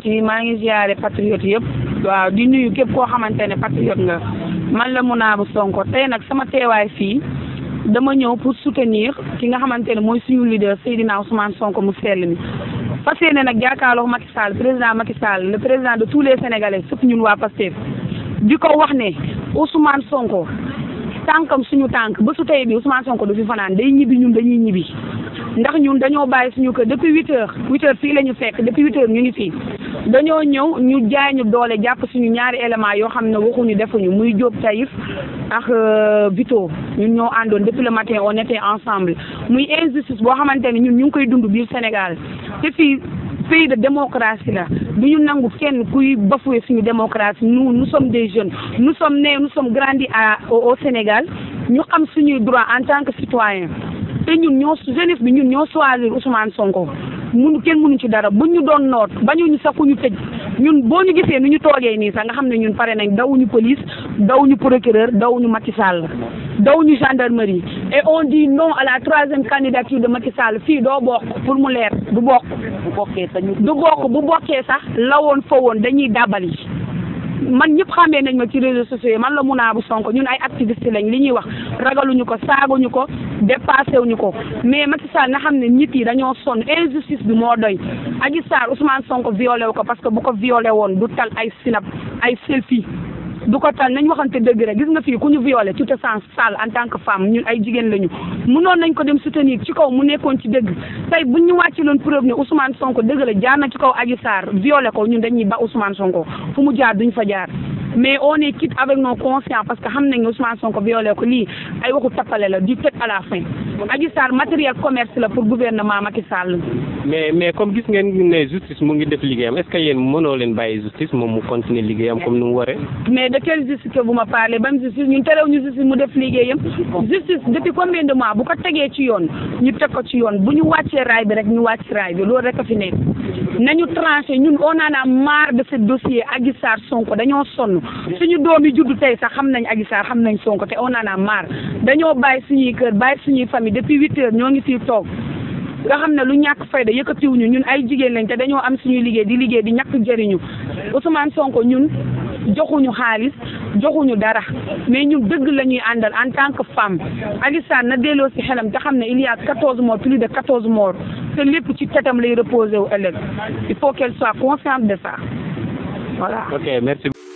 merci maa ngi ziare patriote yëpp waaw di nuyu képp koo xamante ne patriote nga man la Mounabou Sonko tey nag sama teewaay fii dama ñëw pour soutenir ki nga xamante ne mooy suñu leader Seydina Ousmane Sonko mu sell mi fas yéene nag jàkkaarloo Macky Sall président Macky Sall le président de tous les Sénégalais surtout ñun waa Pastef di ko wax ne Ousmane Sonko tànkam suñu tànk ba su tey bi Ousmane Sonko du fi fanaan day ñibbi ñun dañuy ñibbi ndax ñun dañoo bàyyi suñu kër depuis huit heures huit heures fii la ñu fekk depuis huit heures ñu ngi fii dañoo ñëw ñu jaay ñu doole jàpp suñu ñaari élément yoo xam ne waxuñu defuñu muy Diop Taïf ak Vito ñun ñoo àndoon depuis le matin on était ensemble muy injustice boo xamante ne ñun ñu ngi koy dund biir Sénégal te fii pays de démocratie la du ñu nangu kenn kuy bafouer suñu démocratie nous nous sommes des jeunes nous sommes nés nous sommes grandis à au Sénégal ñu xam suñuy droit en tant que citoyen te ñun ñoo jeunesse bi ñun ñoo choisir Ousmane Sonko mun kenn mënu ci dara buñ ñu doon noot bañuñu sax ku ñu tëj ñun boo ñu gisee nu ñu toogee nii sax nga xam ne ñun pare nañ dawuñu police dawuñu procureur dawuñu Macky Sall dawuñu gendarmerie et on dit non à la troisième candidature de Macky Sall fii doo bokk pour mu leer du bokk. bu bokkee sax ñu. du bokk bu bokkee sax la woon fa woon dañuy dàbbali man ñëpp xamee nañ ma ci réseaux sociaux yi man la Mounabou Sonko ñun ay activiste lañ li ñuy wax ragaluñu ko saagañu ko dépassé wuñu ko mais Macky Sall na xam ne nit yi dañoo sonn injustice bi moo doy Adji Sarr Ousmane Sonko violé wu ko parce que bu ko violé woon du tal ay sinap ay selfie du ko tal nañ waxante dëgg rek gis nga fii ku ñu violé tu te sens sale en tant que femme ñun ay jigéen lañu mënoon nañ ko dem soutenir ci kaw mu nekkoon ci dëgg tey buñ ñu wàcci loon preuve ne Ousmane Sonko dëgg la jaar na ci kaw Adji Sarr violé ko ñun dañuy ba Ousmane Sonko fu mu jaar duñ fa jaar mais on est quitte avec nos consciences parce que xam nañ ne Ousmane Sonko violé ko lii ay waxu tappale la du tëj à la fin Adji Sarr matériel commerce la pour gouvernement Macky Sall mais mais comme gis ngeen ne justice mu ngi def liggéeyam est-ce que yéen mënoo leen bàyyi justice moom mu continuer liggéeyam comme ni mu waree. mais de quelle justice que vous me parlez ban justice ñun terew ñu justice mu def liggéeyam justice depuis combien de mois bu ko tegee ci yoon ñu teg ko ci yoon bu ñu wàccee raay bi rek ñu wàcc raay bi loolu rek a fi nekk nañu tranché ñun on en a marre de ce dossier Adji Sarr Sonko dañoo sonn suñu doom yi juddu tey sax xam nañ Adji Sarr xam nañ Sonko te on en a marre dañoo bàyyi suñuy kër bàyyi suñuy famille depuis huit heures ñoo ngi fii toog nga xam ne lu ñàkk fayda yëkkatiwuñu ñun ay jigéen lañ te dañoo am suñuy liggéey di liggéey di ñàkk jëriñu Ousmane Sonko ñun joxuñu xaalis joxuñu dara mais ñun dëgg la ñuy àndal en tant que femme Adji Sarr na delloo si xelam te xam ne il y a quatorze morts plus de quatorze morts te lépp ci tetam lay reposé wu ëllëg il faut qu'elle soit consciente de ça voilà. ok merci.